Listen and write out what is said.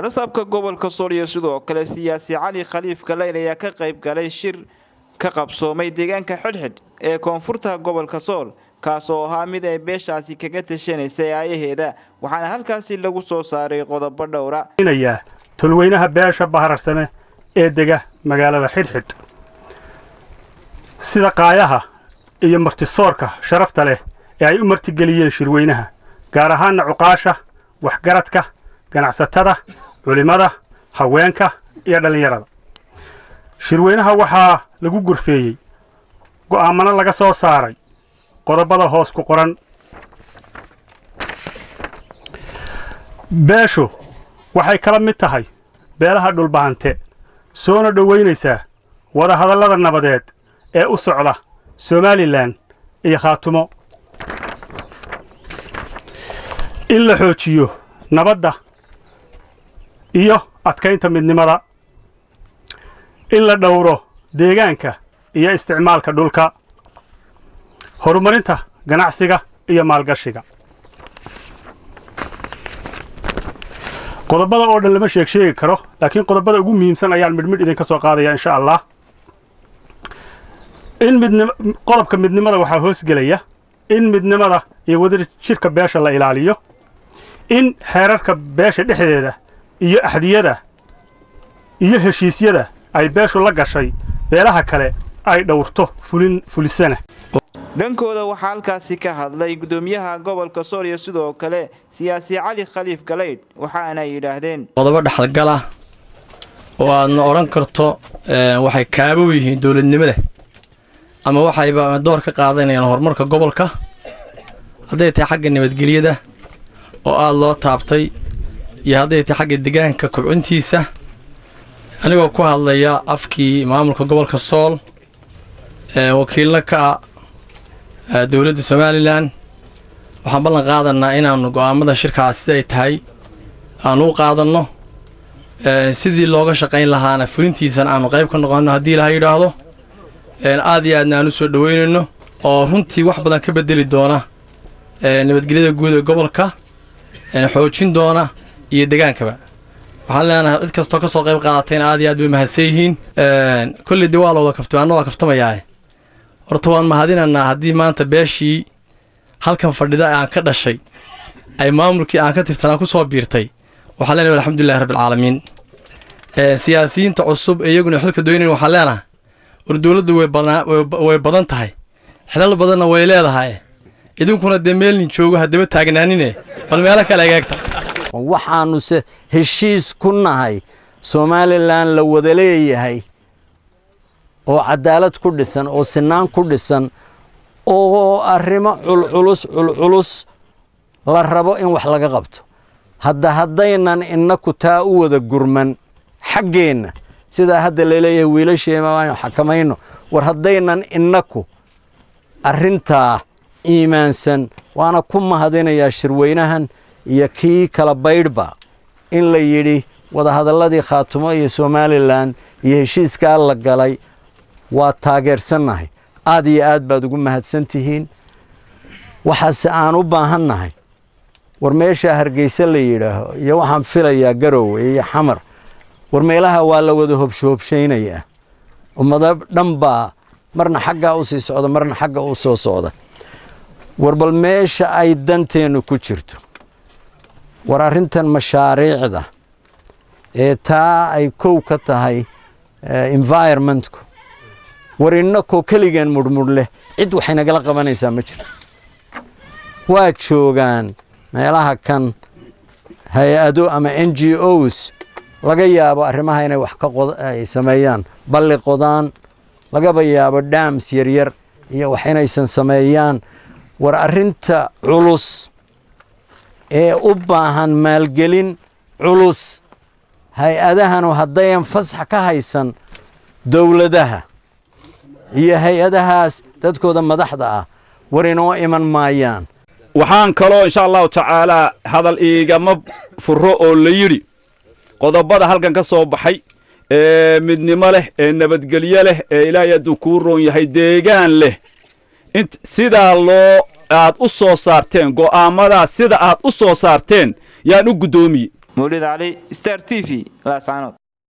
badhasaabka gobolka sool iyo sidoo kale siyaasi cali khaliif galayl ayaa ka qayb galay shir ka qabsoomay deegaanka xidhxidh ee koonfurta gobolka sool kaas oo ahaa mid ay beeshaasi kaga tashanaysay aayaheeda waxaana halkaasi lagu soo saaray qodobo dhowra tolweynaha beesha bahararsame ee dega magaalada xidhxidh sida qaayaha iyo martisoorka sharafta leh ee ay u martigeliyeen shirweynaha gaar ahaanna cuqaasha waxgaradka ganacsatada culimmada haweenka iyo dhallinyarada shirweynaha waxaa lagu gurfeeyey go'aamano laga soo saaray qodobada hoos ku qoran beeshu waxay kala mid tahay beelaha dhulbahante soona dhowaynaysaa wadahadallada nabadeed ee u socda somalilan iyo khaatumo in la xoojiyo nabadda iyo adkaynta midnimada in la dhowro deegaanka iyo isticmaalka dhulka horumarinta ganacsiga iyo maalgashiga qodobada oo dhan lama sheeg sheegi karo laakiin qodobada ugu muhiimsan ayaan midhmidh idinka soo qaadaya insha allah in midnim qodobka midnimada waxaa hoosgelaya in midnimada iyo wadar jirka beesha la ilaaliyo in xeerarka beesha dhexdeeda iyo axdiyada iyo heshiisyada ay beeshu la gashay beelaha kale ay dhowrto fulin fulisana dhankooda waxaa halkaasi ka hadlay gudoomiyaha gobolka sool iyo sidoo kale siyaasi cali khaliif galaydh waxaana yidhaahdeen qodobo dhexalgala oo aadna odhan karto waxay kaabo yihiin dowladnimada ama waxayba door ka qaadanayaan horumarka gobolka hadday tahay xagga nabadgelyada oo aada loo taabtay iyo hadday tahay xagga deegaanka kobcintiisa anigoo ku hadlaya afkii maamulka gobolka sool wakiilna ka ah dowladda somalilan waxaan ballan qaadanaa inaannu go'aamada shirkaas siday tahay aanu u qaadanno sidii looga shaqayn lahaana fulintiisana aanu qayb ka noqonno haddii ilaha yidhaahdo aad iyo aadna aan u soo dhoweynayno oo runtii wax badan ka bedeli doona nabadgelyada guud ee gobolka xoojin doona iyo degaankaba waxaan leenahay cid kastoo ka soo qayb qaadatayna aad iyo aad bay mahadsan yihiin kolley dee waa la wada kaftay anna waa kaftamayaa horta waan mahadinanaa haddii maanta beeshii halkan fadhida aan ka dhashay ay maamulkii aan ka tirsanaa ku soo biirtay waxaan leenahay alxamdulilahi rabbilcaalamiin siyaasiyiinta cusub ee iyaguna xilka doynayn waxaan leenahay war dowladdu way badan tahay xilal badanna way leedahay idinkuna dee meelnin joogo haddaba taagnaanine bal meelo kale egeegta waxaannuse heshiis ku nahay somalilan la wada leeyahay oo cadaalad ku dhisan oo sinaan ku dhisan oo arrimo culculus culculus la rabo in wax laga qabto hadda haddaynan innaku taa u wada gurman xaggeenna sidaa hadda laleeyahay wiilasheema waanu xakamayno war haddaynan innaku arrintaa iimaansan waana ku mahadinayaa shirweynahan iyo kii kala baydhba in la yidhi wadahadalladii khaatumo iyo somalilan iyo heshiiskaa la galay waa taageersannahay aad iyo aad baad ugu mahadsan tihiin waxaase aan u baahannahay war meeshaa hargeysa la yidhaaho iyo waxaan filayaa garowe iyo xamar war meelaha waa la wada hobshohobshaynayaa ummado dhan baa marna xaggaa u sii socda marna xagga u soo socda war bal meesha ay danteennu ku jirto war arrintan mashaariicda ee taa ay kow ka tahay environmentku war innakoo keligeen mudhmudh leh cid waxay nagala qabanaysaa ma jirto waa joogaan meelaha kan hay-ado ama n g os laga yaabo arrimaha inay wax ka ay sameeyaan balli qodaan lagaba yaabo dhams yaryar iyo wax inaysan sameeyaan war arrinta culus ee u baahan maalgelin culus hay-adahanu haddayan fasax ka haysan dowladaha iyo hay-adahaas dadkooda madaxda ah war inoo iman maayaan waxaan kaloo insha allahu tacaalaa hadal iigama furo oo la yidhi qodobada halkan ka soo baxay ee midnimo leh ee nabadgelyo leh ee ilaahay hadduu kuu roon yahay deegaan leh int sidaa loo aad u soo saarteen go'aamadaas sida aad u soo saarteen yaan u guddoomiye mawlid cali star t v laascaanood